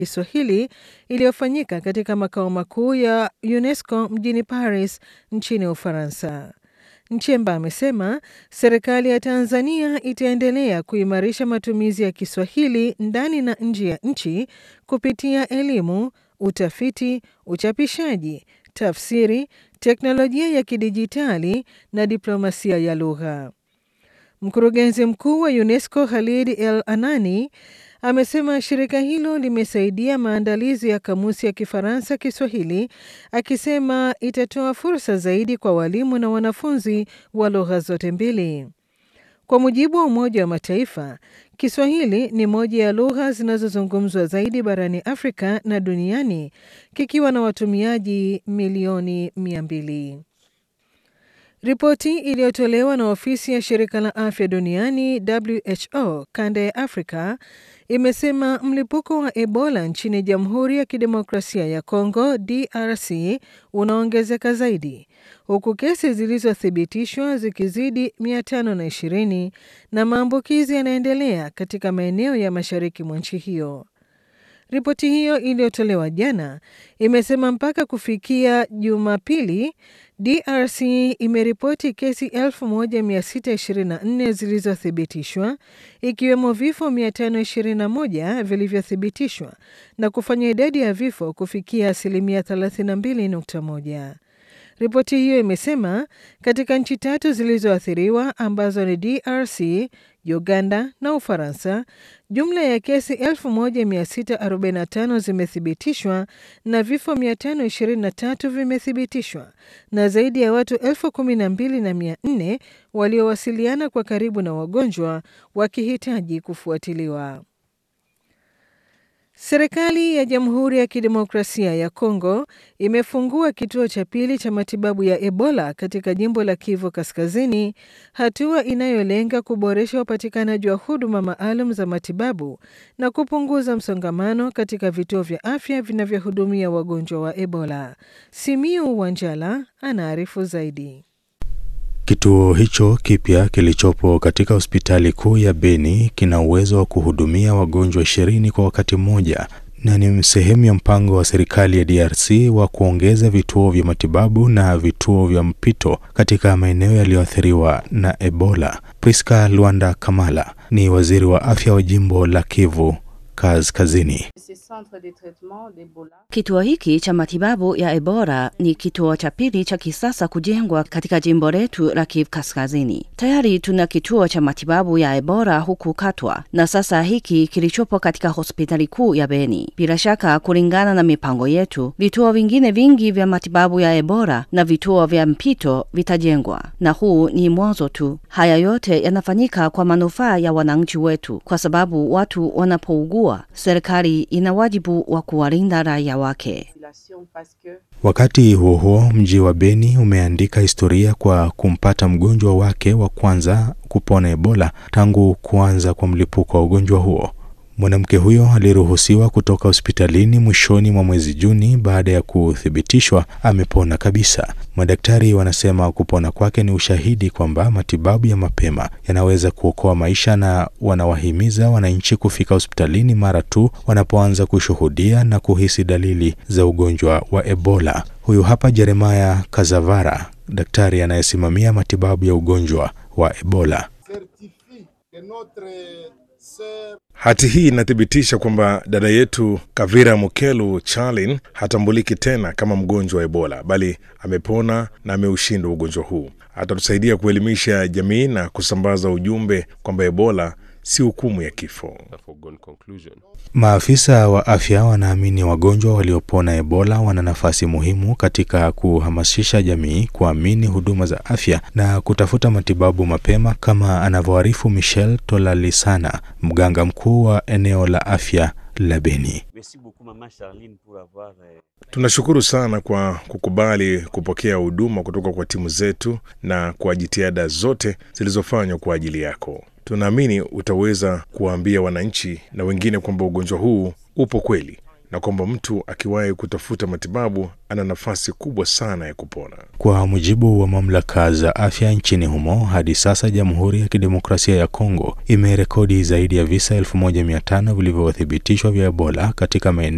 Kiswahili iliyofanyika katika makao makuu ya UNESCO mjini Paris nchini Ufaransa. Nchemba amesema serikali ya Tanzania itaendelea kuimarisha matumizi ya Kiswahili ndani na nje ya nchi kupitia elimu, utafiti, uchapishaji, tafsiri, teknolojia ya kidijitali na diplomasia ya lugha. Mkurugenzi mkuu wa UNESCO Khalid El Anani amesema shirika hilo limesaidia maandalizi ya kamusi ya Kifaransa Kiswahili, akisema itatoa fursa zaidi kwa walimu na wanafunzi wa lugha zote mbili. Kwa mujibu wa Umoja wa Mataifa, Kiswahili ni moja ya lugha zinazozungumzwa zaidi barani Afrika na duniani kikiwa na watumiaji milioni mia mbili. Ripoti iliyotolewa na ofisi ya shirika la afya duniani WHO kanda ya Afrika imesema mlipuko wa Ebola nchini Jamhuri ya Kidemokrasia ya Kongo DRC unaongezeka zaidi huku kesi zilizothibitishwa zikizidi 520 na maambukizi yanaendelea katika maeneo ya mashariki mwa nchi hiyo. Ripoti hiyo iliyotolewa jana imesema mpaka kufikia Jumapili, DRC imeripoti kesi 1624 zilizothibitishwa ikiwemo vifo 521 vilivyothibitishwa na kufanya idadi ya vifo kufikia asilimia 32.1. Ripoti hiyo imesema katika nchi tatu zilizoathiriwa ambazo ni DRC, Uganda na Ufaransa, jumla ya kesi 1645 zimethibitishwa na vifo 523 vimethibitishwa na zaidi ya watu 12,400 waliowasiliana kwa karibu na wagonjwa wakihitaji kufuatiliwa. Serikali ya Jamhuri ya Kidemokrasia ya Kongo imefungua kituo cha pili cha matibabu ya Ebola katika jimbo la Kivu Kaskazini, hatua inayolenga kuboresha upatikanaji wa huduma maalum za matibabu na kupunguza msongamano katika vituo vya afya vinavyohudumia wagonjwa wa Ebola. Simiu Wanjala anaarifu zaidi. Kituo hicho kipya kilichopo katika hospitali kuu ya Beni kina uwezo wa kuhudumia wagonjwa ishirini kwa wakati mmoja na ni sehemu ya mpango wa serikali ya DRC wa kuongeza vituo vya matibabu na vituo vya mpito katika maeneo yaliyoathiriwa na Ebola. Priska Luanda Kamala ni waziri wa afya wa jimbo la Kivu Kaskazini. Kituo hiki cha matibabu ya Ebola ni kituo cha pili cha kisasa kujengwa katika jimbo letu la Kivu Kaskazini. Tayari tuna kituo cha matibabu ya Ebola huku Katwa na sasa hiki kilichopo katika hospitali kuu ya Beni. Bila shaka, kulingana na mipango yetu, vituo vingine vingi vya matibabu ya Ebola na vituo vya mpito vitajengwa, na huu ni mwanzo tu. Haya yote yanafanyika kwa manufaa ya wananchi wetu, kwa sababu watu wanapougua serikali ina wajibu wa kuwalinda raia wake. Wakati huo huo, mji wa Beni umeandika historia kwa kumpata mgonjwa wake wa kwanza kupona Ebola tangu kuanza kwa mlipuko wa ugonjwa huo. Mwanamke huyo aliruhusiwa kutoka hospitalini mwishoni mwa mwezi Juni baada ya kuthibitishwa amepona kabisa. Madaktari wanasema kupona kwake ni ushahidi kwamba matibabu ya mapema yanaweza kuokoa maisha, na wanawahimiza wananchi kufika hospitalini mara tu wanapoanza kushuhudia na kuhisi dalili za ugonjwa wa Ebola. Huyu hapa Jeremaya Kazavara, daktari anayesimamia matibabu ya ugonjwa wa Ebola. Hati hii inathibitisha kwamba dada yetu Kavira Mukelu Charlin hatambuliki tena kama mgonjwa wa Ebola, bali amepona na ameushinda ugonjwa huu. Atatusaidia kuelimisha jamii na kusambaza ujumbe kwamba Ebola si hukumu ya kifo. Maafisa wa afya wanaamini wagonjwa waliopona Ebola wana nafasi muhimu katika kuhamasisha jamii kuamini huduma za afya na kutafuta matibabu mapema, kama anavyoarifu Michel Tolalisana, mganga mkuu wa eneo la afya la Beni. Tunashukuru sana kwa kukubali kupokea huduma kutoka kwa timu zetu na kwa jitihada zote zilizofanywa kwa ajili yako. Tunaamini utaweza kuwaambia wananchi na wengine kwamba ugonjwa huu upo kweli na kwamba mtu akiwahi kutafuta matibabu ana nafasi kubwa sana ya kupona. Kwa mujibu wa mamlaka za afya nchini humo, hadi sasa Jamhuri ya Kidemokrasia ya Kongo imerekodi zaidi ya visa 1500 vilivyothibitishwa vya Ebola katika maeneo